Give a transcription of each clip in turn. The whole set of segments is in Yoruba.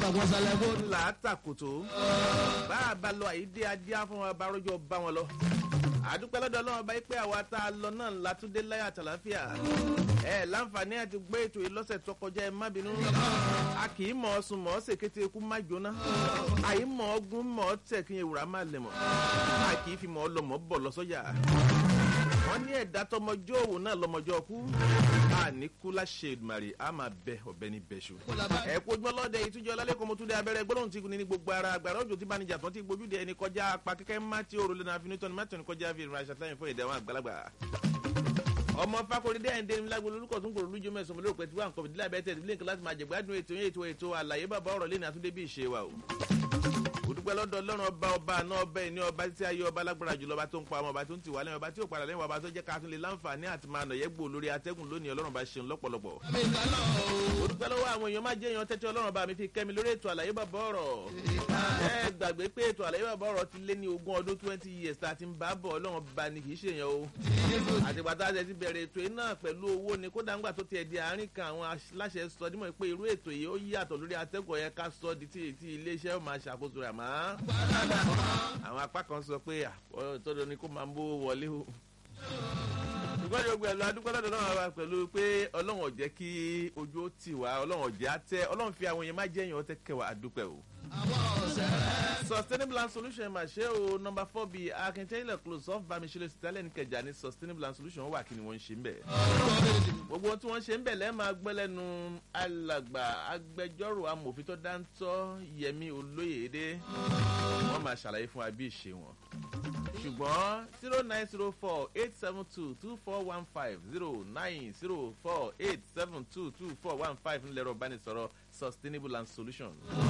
àtàkùn sálẹ̀ kó. là á tàkòtò bá a bá lọ àyídé adé á fún wa bá rọjò bá wọn lọ àdúpẹ́ lọ́dọ̀ ọlọ́run bá yí pé àwa tá a lọ náà látúndé láyà àtàláfíà ẹ láǹfààní àti gbé ètò yìí lọ́sẹ̀ tó kọjá ẹ má bínú a kì í mọ̀ ọ́ sùn mọ̀ ọ́ sèkété ikú má jóná àyí mọ̀ ọ́ gún mọ̀ ọ́ tẹ̀ kí n ewúrà má lẹ̀ mọ̀ a kì í fi mọ̀ ọ́ lọ mọ̀ ọ́ bọ̀ lọ sọ́jà wọ́n ní ẹ̀dá tọmọjọ́ òwò náà lọmọjọ́ kú a ní kú láṣẹ ìdùmarè a máa bẹ ọbẹ̀ ní bẹ̀ṣù. ẹ kó ojúmọ́ lọ́dẹ ìtújọ́ lálẹ́kọ̀ọ́ mọ́túndé abẹ́rẹ́ gbọ́dọ̀ tí kò ní ní gbogbo ara agbára òjò tí banijà tán ti gbójúde ẹni kọjá apá kẹ́kẹ́ má tí òrùlé náà fi nítorí mẹ́tọ̀ ní kọjá fi ìrìn àṣàtàyìn fún ìdẹ́wọ̀n àgbàlagbà. ọmọ fakori dẹ́ ẹ̀ǹdẹ́ ní lágbo lórúkọ tó ń gbòòrò lójú mẹ́sàn-án lórí òpẹ́ tí wọ́n kọ̀ọ̀dé lábẹ́ tẹ̀ lẹ́yìn láti máa jẹ̀gbádùn ètò yẹn ètò ètò àlàyé bàbá ọ̀rọ̀ lẹ́ni àtúndé bí ìṣe wa o òdúpẹ́ lọ́dọ̀ ọlọ́run ọba ọba àná ọba ẹni ọba tí ayé ọba lágbára jùlọ ọba tó ń pa ọmọ ọba tó ń tì wá lẹ́yìn ọba tí ò padà lẹ́yìn ọba tó jẹ́ ká tún lè láǹfààní àti máa nàyẹ́ gbò lórí atẹ́gùn lónìí ọlọ́run bá ṣeun lọ́pọ̀lọpọ̀. òdúpẹ́ lọ́wọ́ àwọn èèyàn máa jẹ́ èèyàn tẹ́tí ọlọ́run bá mi fi kẹ́mi lórí ètò àlàyé bàbá ọ̀rọ̀. ẹ gbàgbé pé ètò àlàyé bàbá ọ̀rọ̀ ti lé ní ogún ọdún twenty years tá a ti ń bá bọ̀ ọlọ́run bá ní kì í ṣe èèyàn o. àtìgbà tá a ti bẹ̀rẹ̀ ètò yìí náà pẹ̀lú owó ni kódà ńgbà tó tiẹ̀ di àárín kan àwọn aláṣẹ sọ dímọ̀ pé irú ètò yìí ó yàtọ̀ lórí atẹ́gùn yẹn ká sọ di tí iléeṣẹ́ máa ṣàkóso rẹ̀ àmọ́ àwọn apá kan sọ pé tọ́dọ̀ ni kó máa ń bó wọlé o ṣùgbọ́n yóò gbẹ̀lú adúgbòlódò náà wá pẹ̀lú pé ọlọ́run ọ̀jẹ́ kí ojú ó tì wá ọlọ́run ọ̀jẹ́ á tẹ́ ọlọ́run fi àwọn èèyàn má jẹ́ èèyàn tẹ́ kẹwàá àdúpẹ́ o. sustainable land solution mà ṣe o nọmba four bíi akíntẹ́lẹ̀ close off bámiṣẹ́lẹ̀ sítálẹ̀ kẹjà ní sustainable land solution wà kí ni wọ́n ń ṣe ń bẹ̀. gbogbo ohun tí wọ́n ṣe ń bẹ̀ lẹ́ẹ̀ máa gbẹ́ lẹ́nu alàgbà agbẹjọ́rò amòfin tó dáńtọ́ yẹmi olóyèdè wọ́n máa ṣàlàyé fún wa bí ìṣe wọn ṣùgbọ́n zero nine zero four eight seven two two four one five zero nine zero four eight seven two two four one five ńlẹ̀rọ ìbánisọ̀rọ̀ sustainable and solution.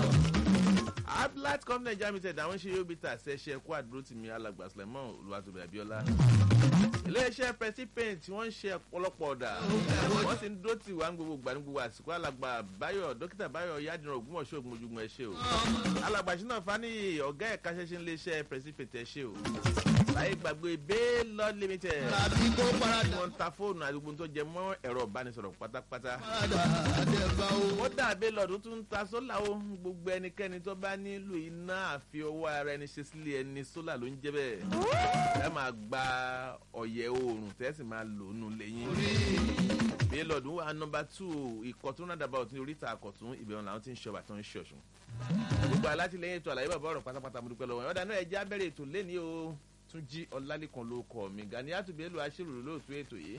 ablat company nigeria limited àwọn ṣe yóò bí ta ṣe ṣe kó àdúró tì mí alàgbà sulemon olùwàtòbí abiola. iléeṣẹ́ presi paint wọ́n ń ṣe ọ̀pọ̀lọpọ̀ ọ̀dà wọ́n sì ń dúró tì wá ní gbogbo gbà ní gbogbo àsìkò alàgbà bayo dókítà bayo yadìrán ògbómọ̀ṣọ́ ògbómọ̀júmọ̀ ẹ̀ ṣe o. alàgbà ṣínà fani ọ̀gá ẹ̀ka ṣẹṣẹ iléeṣẹ́ presi paint ẹ̀ ṣe o láyé gbàgbé baylor limited. tàbí kó parada. wọ́n ń ta fóònù àdúgbò tó jẹ mọ́ ẹ̀rọ ìbánisọ̀rọ̀ pátápátá. parada àdẹ̀bà o. ó dà baylor tó tún ń ta sólà o gbogbo ẹnikẹ́ni tó bá nílò iná àfi ọwọ́ ara ẹni ṣe sílé ẹni sólà ló ń jẹ́ bẹ́ẹ̀. ẹ máa gba ọ̀yẹ̀ oòrùn tẹ́ sì máa lò nù lẹ́yìn. baylor dùn wà nọmba two ìkọ̀tún náà dàbà òtún oríta àkọ̀tún ìbẹ̀rù làwọn ti ń ṣọba tó ń ṣọ̀ṣun. gbogbo alátìlẹyìn ètò àlàyé bàbá ọ̀rọ̀ pátápátá mo dúpẹ́ lọ́wọ́ ẹ̀ ọ̀dà náà ẹ̀ já bẹ̀rẹ̀ ètò lẹ́ni o tún jí ọlálẹ́kan ló kọ mi gani àtúbẹ̀lù aṣèrò lóòtú ètò yìí.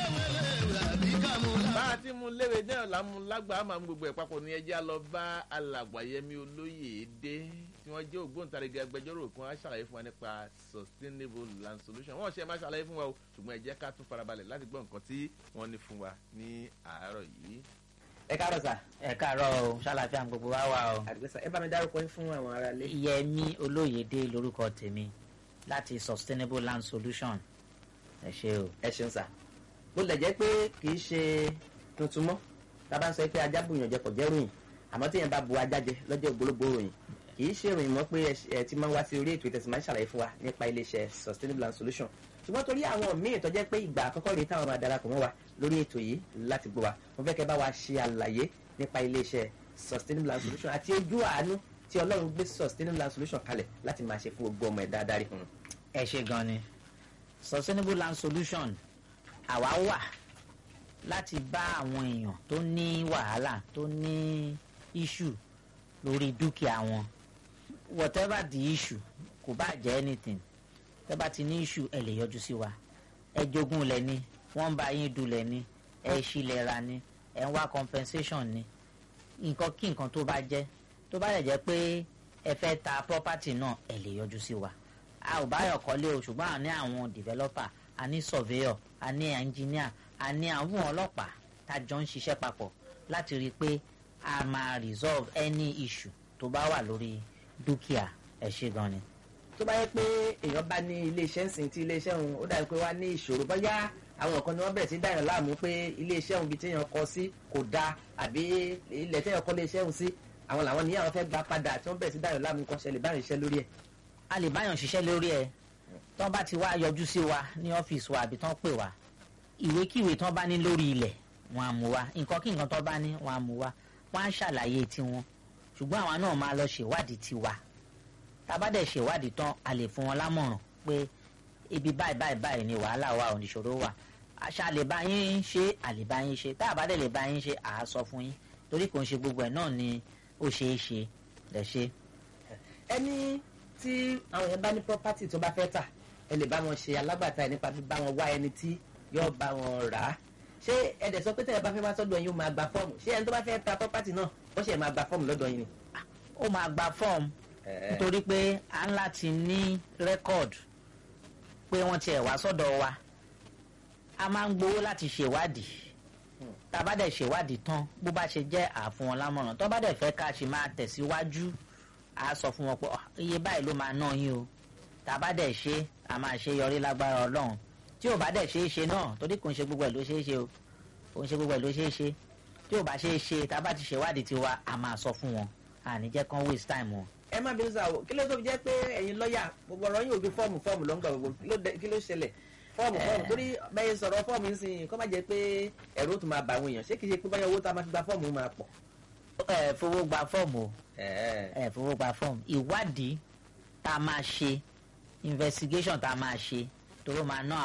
bá a ti mú léwe náà lámú lágbà á máa mú gbogbo ẹ̀ papọ̀ ní ẹjẹ́ lọ bá alàgbàyẹmí olóyè dé tí wọ́n jẹ́ ògbóǹtarìgì agbẹjọ́rò kan á ṣàlàyé fún wa nípa sustainable land solution wọ́n ṣe máa ṣàlàyé fún wa o ṣùgbọ́n ẹ jẹ́ ká tún farabalẹ̀ láti gbọ́ nǹkan tí wọ́n ní fún wa ní àárọ̀ yìí. ẹ káàárọ̀ sà. ẹ káàárọ̀ o ṣàlàfíà gbogbo wa wà o. àdúgbò sà ẹ bá mi dárúkọ yín fún àwọn aráalé. yẹmi olóyèdè lórúkọ tèmi láti sustainable land solution ẹ ṣe o. ẹ ṣeun sà bó lè jẹ́ pé kì í ṣe tuntun mọ́ tá a bá ń sọ pé ajá bùyàn jẹ kò jẹ́ ròyìn àmọ́ tí yẹn bá bu ajá jẹ lọ́jọ́ ògbólógbò ròyìn kì í ṣe ròyìn mọ́ pé ẹ ti máa ń wá sí orí ètò ìtẹ̀sí máa ń ṣàlàyé fún wa nípa iléeṣẹ́ sustainable land solution ṣùgbọ́n torí àwọn míì tó jẹ́ pé ìgbà àkọ́kọ́ rèé táwọn máa darapọ̀ mọ́ wa lórí ètò yìí láti gbọ́ wa mo fẹ́ kẹ́ bá wa ṣe àlàyé nípa iléeṣẹ́ sustainable land solution àti ojú àánú tí ọlọ́run gbé sustainable land solution kalẹ̀ láti máa ṣe fún gbogbo ọmọ ẹ̀dá adarí fún un. ẹ ṣe gan ni sustainable land solution àwa wà láti bá àwọn èèyàn tó ní wàhálà tó ní issue lórí dúkìá wọn whatever the issue kò bá jẹ́ anything tẹ́ bá ti ní issue ẹ lè yọjú sí wa ẹ jogún lẹ ní wọ́n ń bá yín dulẹ̀ ní ẹ ṣílẹ̀ ra ní ẹ ń wá compensation ní nǹkan kí nǹkan tó bá jẹ́ tó bá lè jẹ́ pé ẹ fẹ́ ta property náà ẹ lè yọjú sí wa a ò báyọ̀ kọ́lé o ṣùgbọ́n a ní àwọn developer a ní surveyor a ní engineer a ní àwọn ọlọ́pàá tá a jọ ń ṣiṣẹ́ papọ̀ láti rí i pé a máa resolve any issue tó bá wà lórí dúkìá ẹ ṣe gan ni. tó bá yẹ pé èèyàn bá ní iléeṣẹ́ ńsìn tí iléeṣẹ́ òun ó dàbí pé wá ní ìṣòro bóyá àwọn kan ni wọ́n bẹ̀rẹ̀ sí dáyàn láàmú pé iléeṣẹ́ òun bíi téèyàn kọ sí kò dáa àbí ilẹ̀ téèyàn kọ́ iléeṣẹ́ òun sí àwọn làwọn ní àwọn fẹ́ gba padà tí wọ́n bẹ̀rẹ̀ sí dáyàn láàmú kan ṣẹlẹ̀ báyìí iṣẹ́ lórí ẹ̀. a lè báyàn ṣiṣẹ́ lórí ẹ̀ tán bá ti wá yọjú sí wa ní ọ́fíìsì wa àbí tán pè wá ìwékíwé tán bá ní lórí ilẹ̀ wọn á mú wa nǹkan kí nǹkan tán bá ní wọn á mú wa wọn á ṣàlàyé tiwọn ṣùgbọ́n àwa náà máa lọ ṣèwádìí tiwa tá a bá dẹ̀ ṣèwádìí tán a lè fún wọn lámọ̀ràn pé ibi báyìí báyìí báyìí ni wàhálà wa ò ní ṣòro wà àṣà lè bá yín ṣe àlè bá yín ṣe tá a bá dẹ̀ lè bá yín ṣe àá sọ fún yín torí kò ń ṣe gbogbo ẹ̀ náà ni ó ṣeé ṣe lẹ̀ ṣe. ẹni tí àwọn yẹn bá ní property tó bá fẹ́ tà ẹ lè bá wọn ṣe alágbàtà ẹ nípa bíbá wọn wá ẹni tí yóò bá wọn rà á ṣé ẹ dẹ̀ sọ pé tẹ̀lé bá fẹ́ wá sọ́dọ̀ yín ó máa gba fọ́ọ̀mù ṣé ẹni tó bá fẹ́ ta property náà ó ṣe máa gba fọ́ọ̀mù lọ́dọ̀ yín ni. ó máa gba fọ́ọ̀mù nítorí pé à ń láti ní rẹ́kọ̀dù pé wọ́n tiẹ̀ wá sọ́dọ̀ wa a máa ń gbowó láti ṣèwádìí tá a bá dẹ̀ ṣèwádìí tán bó bá ṣe jẹ́ àfún wọn lámọ̀ràn tó bá dẹ̀ fẹ́ ká ṣe máa tẹ̀síwájú a sọ fún wọn pé "Ah, iye báyìí ló máa ná yín o tá a bá dẹ̀ ṣe a máa ṣe yọrí lágbára ọlọ́run tí ò bá dẹ̀ ṣe é ṣe náà torí kò ń ṣe gbogbo ẹ̀ ló ṣe é ṣe o kò ń ṣe gbogbo ẹ̀ ló ṣe é ṣe tí ò bá ṣe é ṣe tá a bá ti ṣèwádìí tiwa a máa sọ fún wọn àní jẹ́ kán waste time wọn. ẹ má bínú sáà o kí ló tó fi jẹ́ pé ẹ̀yin lọ́ọ̀yà gbogbo ọ̀rọ̀ yín ò ju fọ́ọ̀mù fọ́ọ̀mù ló ń gbà gbogbo kí ló dé- kí ló ṣẹlẹ̀ fọ́ọ̀mù fọ́ọ̀mù torí bẹ́ẹ̀ sọ̀rọ̀ fọ́ọ̀mù ń sìn kó má jẹ́ pé ẹ̀rọ tó máa bà àwọn èèyàn ṣé kìí ṣe pé báyọ̀ owó tá a máa fi gba fọ́ọ̀mù máa pọ̀. ẹ fowó gba fọ́ọ̀mù o ẹ̀ẹ́ ẹ fowó gba fọ́ọ̀mù ìwádìí tá a máa ṣe investigation tá a máa ṣe tó ló máa ná